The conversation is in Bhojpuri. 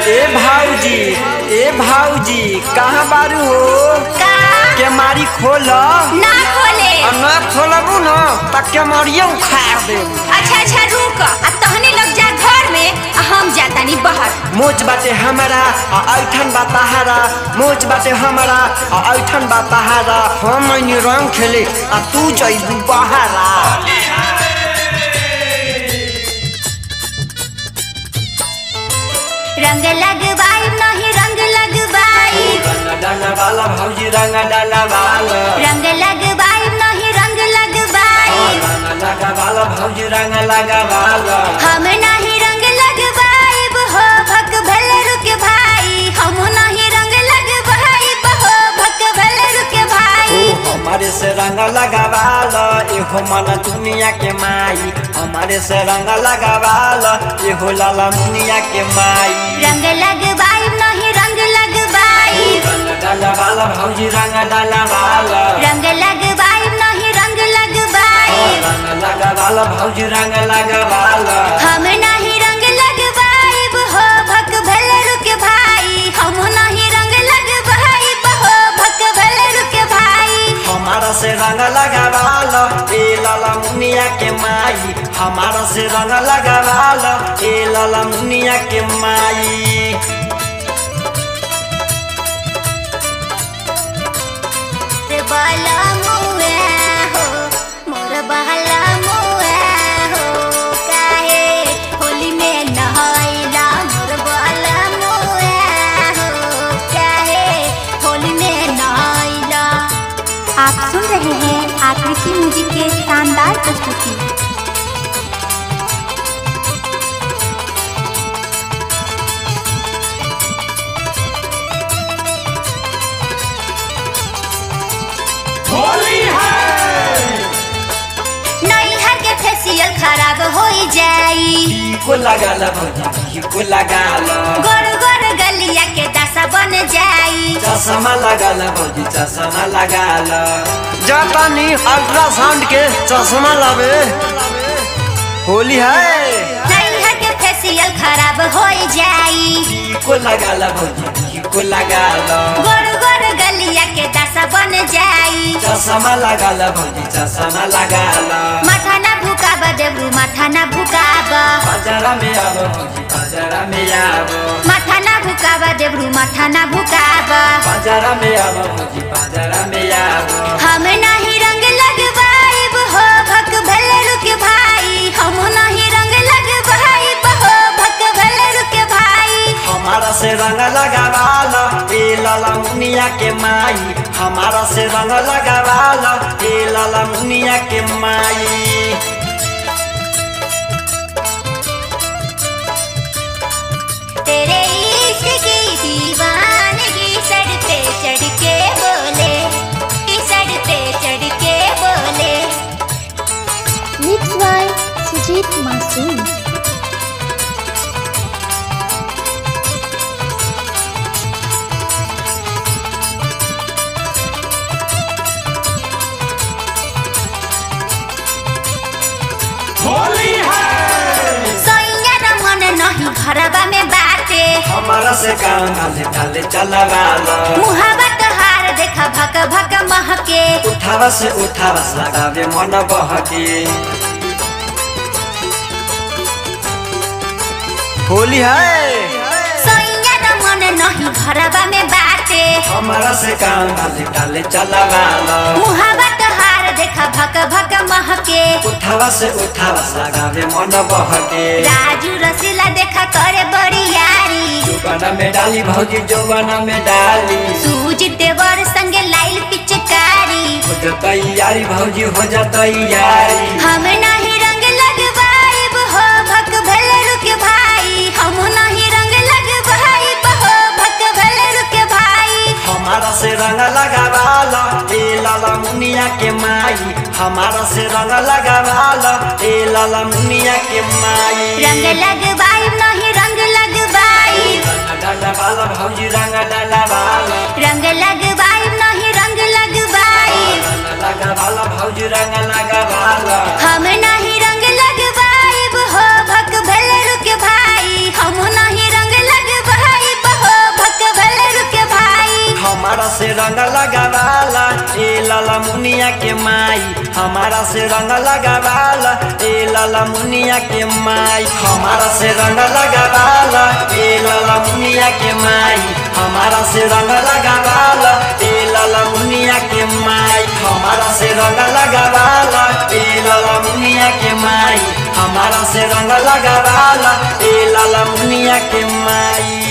ए भाऊजी ए भाऊजी कहाँ बारू हो का के मारी खोल ना खोले न खोलबू न त के मारियो उखाड़ देबू अच्छा अच्छा रुक आ तहने लग जा घर में आ हम जातानी बाहर मोच बाटे हमारा आ ऐठन बा तहारा मोच बाटे हमारा आ ऐठन बा तहारा हम ऐनी रंग खेले आ तू जइबू बहारा रंग लगवाई नहीं रंग लगवाई रंग डाला वाला भौजी रंग डाला वाला रंग लगवाई नहीं रंग लगवाई रंग लगा वाला भौजी रंग लगा वाला हम नहीं रंग लगवाई हो भक भल रुक भाई हम नहीं रंग लगवाई हो भक भल रुक ओ भाई हमारे से रंग लगावाला एहो मन दुनिया के माई हमारे से रंग लगावाला एहो लाला दुनिया के माई रंग लगवाई नहीं रंग लगवाई रंग डाला वाला भौजी रंग डाला वाला रंग लगवाई नहीं रंग लगवाई रंग लगा वाला भौजी रंग लगा वाला हम नहीं रंग लगवाई हो भक भल रुक भाई हम नहीं रंग लगवाई हो भक भल रुक भाई हमारा से रंग लगावाला ए लाला मुनिया के माई हमारा से रंग लगावाला ए लाला मुनिया के माई रे बाला मुए हो मोर बहला मुए हो काहे होली में नहाइला मोर बाला मुए हो काहे होली में नहाइला आप सुन रहे हैं आकृति म्यूजिक के शानदार प्रस्तुति नैहर के फेसियल खराब हो जाई को लगाला भौजी को लगाला गोर गोर गलिया के दशा बन जाई चश्मा लगाला भौजी चश्मा लगाला जापानी अल्ट्रासाउंड के चश्मा लावे होली है नैहर के फेसियल खराब हो जाई को लगाला भौजी को लगाला गोर गोर गलिया के दशा बन जाई चश्मा लगाला भौजी चश्मा लगाला माथा ना भुकाब देब्रू माथा ना भुकाब बाजारा में आबो भौजी बाजारा में आबो माथा ना भुकाब देब्रू माथा ना भुकाब बाजारा में आबो भौजी बाजारा में आबो हम नहीं रंग लगवाइब हो भक भल रुक भाई हम नहीं रंग लगवाइब हो भक भल रुक भाई हमारा से रंग लगावाला ए लाला मुनिया के माई हमारा से रंग लगावाला ए लाला मुनिया के माई तेरे इश्क की दीवानगी सर पे चढ़ के बोले कि सर पे चढ़ के बोले मिक्स बाय सुजीत मासूम सोइया न मन नहीं घरबा में बाटे हमारा से काम डाले डाले चलावाला मुहावा तोहार देख भक भक महके उठावा से उठावा लगावे मन बहके होली है सोइया न मन नहीं घरबा में बाटे हमारा से काम डाले डाले चलावाला मुहावा तोहार देख भक भक महके उठावा से उठावा लगावे मन बहके राजू रसीला देख करे बड़ी यारी जोगना में डाली भौजी जोगना में डाली सूज देवर संगे लाइल पिचकारी हो जाता यारी भौजी हो जाता यारी हम नहीं रंग लगवाइब हो भक भल रुक भाई हम नहीं रंग लगवाइब हो भक भल रुक भाई हमारा से रंग लगावाला ए लाला मुनिया के माई हमारा से रंग लगावाला ए लाला मुनिया के माई रंग लगवाइब नहीं रंग लगवाइब रंग डाला वाला भौजी रंग डाला वाला रंग लगवाइब नहीं रंग लगवाइब रंग लगा वाला भौजी रंग लगा वाला हम नहीं रंग लगवाइब हो भक भल रुक भाई हम नहीं रंग लगवाइब मुनिया के माई हमारा से रंग लगावाल ए लाला मुनिया के माई हमारा से रंग लगावाल ए लाला मुनिया के माई हमारा से रंग लगावाल ए लाला मुनिया के माई हमारा से रंग लगावाल ए लाला मुनिया के माई हमारा से रंग लगावाल ए लाला मुनिया के माई